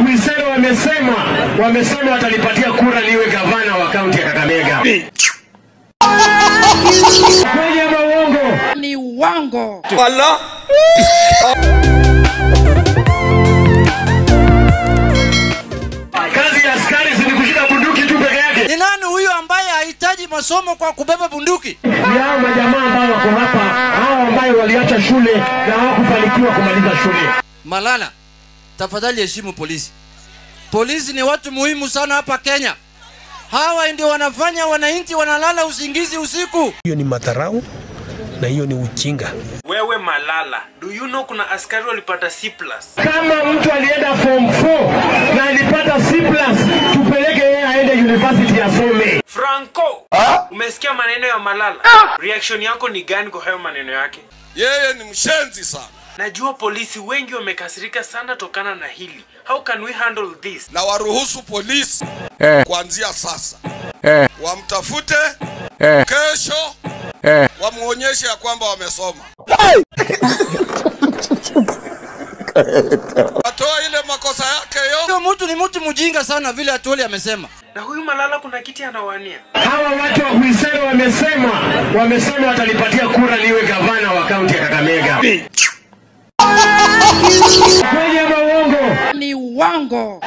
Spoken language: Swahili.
Huisero wamesema wamesema watalipatia kura liwe gavana wa kaunti ya Kakamega. Kweli ama uongo? ni uongo. Kazi ya askari si ni kushika bunduki tu peke yake. Ni nani huyu ambaye hahitaji masomo kwa kubeba bunduki? Ni hao majamaa ambao wako hapa, hao ambayo waliacha shule na hawakufanikiwa kumaliza shule. Malala, tafadhali heshimu polisi. Polisi ni watu muhimu sana hapa Kenya. Hawa ndio wanafanya wananchi wanalala usingizi usiku. hiyo ni madharau na hiyo ni ujinga. Wewe Malala, do you know kuna askari walipata C+. Kama mtu alienda form 4 na alipata C+, tupeleke yeye aende university asome. Franco, umesikia maneno ya Malala? Reaction yako ni gani kwa hayo maneno yake? Yeye ni mshenzi sana, Najua polisi wengi wamekasirika sana tokana na hili. How can we handle this? na waruhusu polisi kuanzia sasa wamtafute kesho, wamuonyeshe ya kwamba wamesoma, watoe ile makosa yake yo. Huyo mtu ni mtu mjinga sana vile Atwoli amesema. Na huyu Malala kuna kiti anawania. Hawa watu wa Huisero wamesema wamesema watalipatia kura liwe gavana wa kaunti ya Kakamega. Kweli ama uongo? Ni uongo.